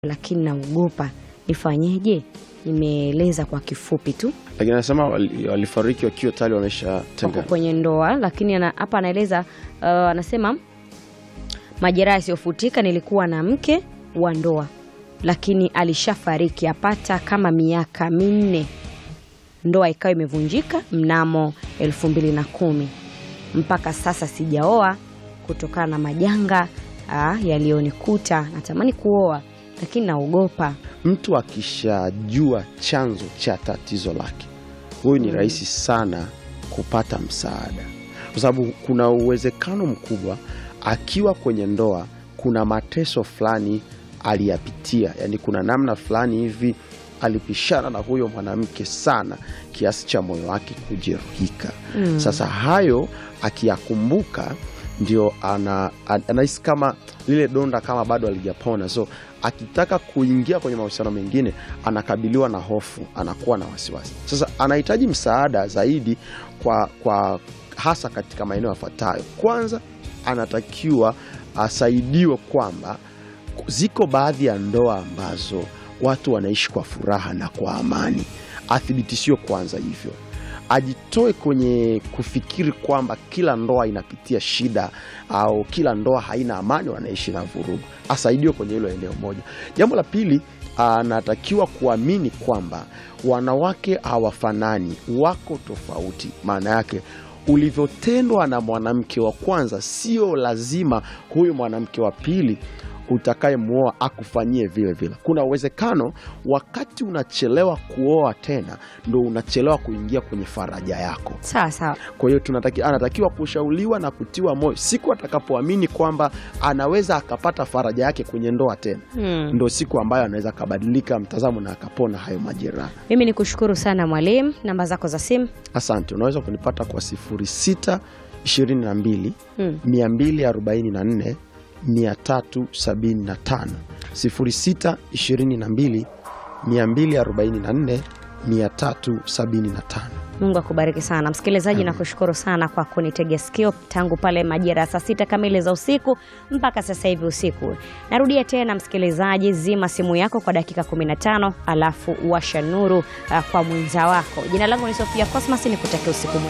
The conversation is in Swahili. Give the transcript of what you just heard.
lakini naogopa, nifanyeje? Nimeeleza kwa kifupi tu lakini anasema wali- walifariki wakiwa tayari wako wameshatengana. kwenye ndoa, lakini ana- hapa anaeleza uh, anasema majeraha yasiyofutika, nilikuwa na mke wa ndoa, lakini alishafariki apata kama miaka minne. Ndoa ikawa imevunjika mnamo elfu mbili na kumi. Mpaka sasa sijaoa kutokana na majanga ah, yaliyonikuta. Natamani kuoa lakini naogopa. Mtu akishajua chanzo cha tatizo lake, huyu ni rahisi sana kupata msaada, kwa sababu kuna uwezekano mkubwa akiwa kwenye ndoa, kuna mateso fulani aliyapitia, yani kuna namna fulani hivi alipishana na huyo mwanamke sana kiasi cha moyo wake kujeruhika. Sasa hayo akiyakumbuka ndio ana, an- anahisi kama lile donda kama bado alijapona, so akitaka kuingia kwenye mahusiano mengine anakabiliwa na hofu, anakuwa na wasiwasi. Sasa anahitaji msaada zaidi kwa, kwa hasa katika maeneo yafuatayo. Kwanza, anatakiwa asaidiwe kwamba ziko baadhi ya ndoa ambazo watu wanaishi kwa furaha na kwa amani, athibitishiwe kwanza hivyo ajitoe kwenye kufikiri kwamba kila ndoa inapitia shida au kila ndoa haina amani, wanaishi na vurugu. Asaidiwe kwenye hilo eneo moja. Jambo la pili, anatakiwa kuamini kwamba wanawake hawafanani, wako tofauti. Maana yake ulivyotendwa na mwanamke wa kwanza, sio lazima huyu mwanamke wa pili utakayemwoa akufanyie vile vile. Kuna uwezekano wakati unachelewa kuoa tena ndo unachelewa kuingia kwenye faraja yako. Sawa sawa. Kwa hiyo tunataki, anatakiwa kushauriwa na kutiwa moyo siku atakapoamini kwamba anaweza akapata faraja yake kwenye ndoa tena, Hmm. ndo siku ambayo anaweza akabadilika mtazamo na akapona hayo majeraha. Mimi ni kushukuru sana mwalimu. Namba zako za simu? Asante. Unaweza kunipata kwa 06 22 Hmm. 244 375 06 22 244 375. Mungu akubariki sana msikilizaji, na kushukuru sana kwa kunitegea sikio tangu pale majira ya saa sita kamili za usiku mpaka sasa hivi usiku. Narudia tena msikilizaji, zima simu yako kwa dakika 15 alafu washa nuru uh, kwa mwenza wako. Jina langu ni Sofia Cosmas, nikutakia usiku mwema.